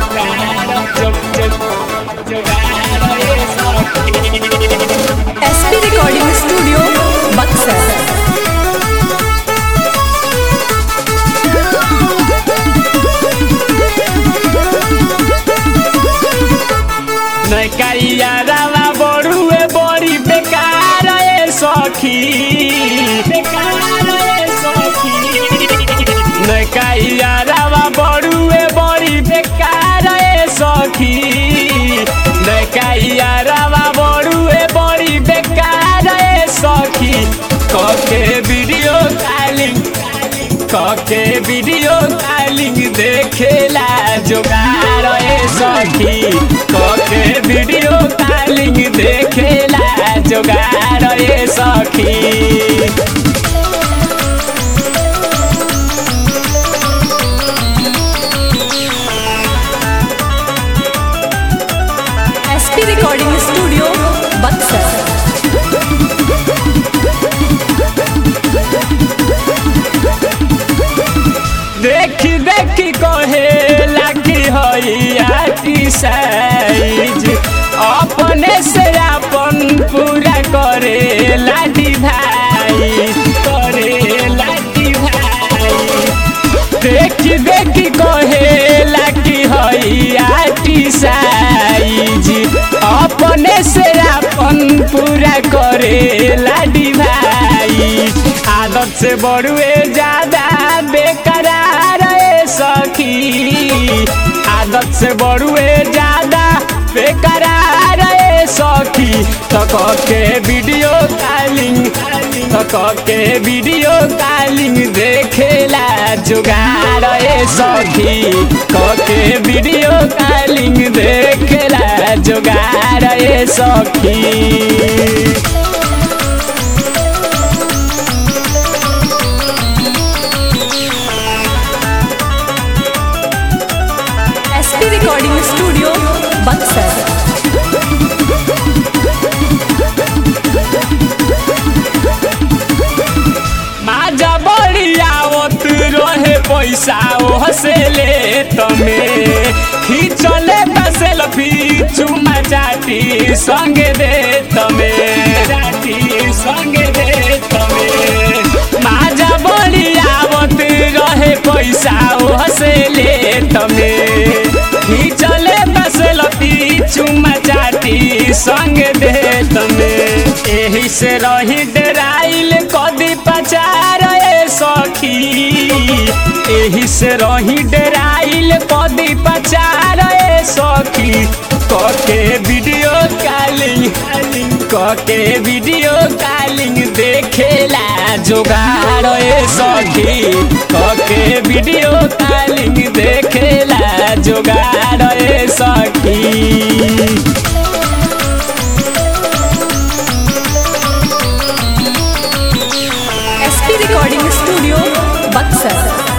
SP recording studio Buxar नैकैया रवा बड़ुए बड़ी बेकार ए सखी बेकार ए सखी नैकैया रवा बड़ुए बड़ी बेकार ए सखी नैकैया रवा बड़ुए बड़ी बेकार ए सखी कके वीडियो कॉलिंग कके वीडियो कॉलिंग देखेला जोगार ए सखी कके वीडियो कॉलिंग देखेला जोगार ए सखी एसपी रिकॉर्डिंग स्टूडियो बक्सर देखी देखी कहे लगी हई साइज अपने से अपन पूरा करे लाडी भाई करे लाडी भाई देखी देखी कहे लगी हई साइज अपने से अपन पूरा करे लाडी भाई आदत से बड़ुए ज्यादा बेकरार ए सखी आदत से बड़ुए ज्यादा बेकरार ए सखी तक के वीडियो कॉलिंग तक के वीडियो कॉलिंग देखेला जुगाड़ ए सखी तक के वीडियो कॉलिंग देखेला जुगाड़ ए सखी एसपी रिकॉर्डिंग स्टूडियो बक्सर माजा बड़ी आवत रहे पैसा ओह से ले तमे खींचले सेल्फी चुमा चाटी संगे दे तमे चाटी संगे दे तमे माजा बड़ी आवत रहे पैसा ओह से ले तमे खींचले सेल्फी चुमा चाटी संग दे तमे एही से रही डराइल कदी पचार ए सखी एही से रही डराइल कदी पचार ए सखी कके वीडियो कॉलिंग कके वीडियो कॉलिंग देखेला जोगाड़ ए सखी कके वीडियो कॉलिंग देखेला जोगाड़ ए सखी SP recording studio Buxar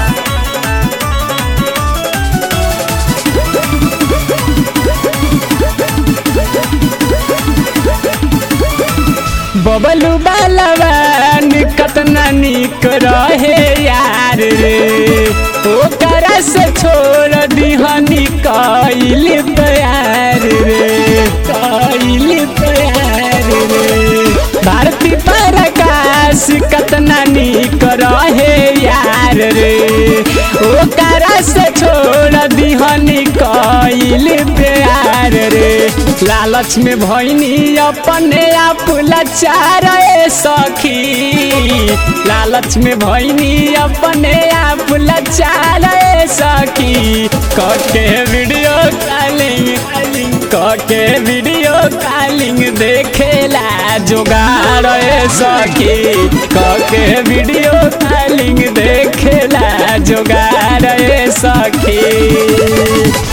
Bablu Balwan कतना निक रहे यार रे ओकरा से छोड़ दिहनी कइल प्यार रे कइल प्यार रे भारती प्रकाश कतना निक रहे यार रे ओकरा से छोड़ दिहनी कइल प्यार रे लालच में भैनी अपने आप लाचार ए सखी लालच में भैनी अपने आप लाचार ए सखी कके वीडियो कॉलिंग कके वीडियो कॉलिंग देखेला जोगाड़ ए सखी कके वीडियो कॉलिंग देखेला जोगाड़ ए सखी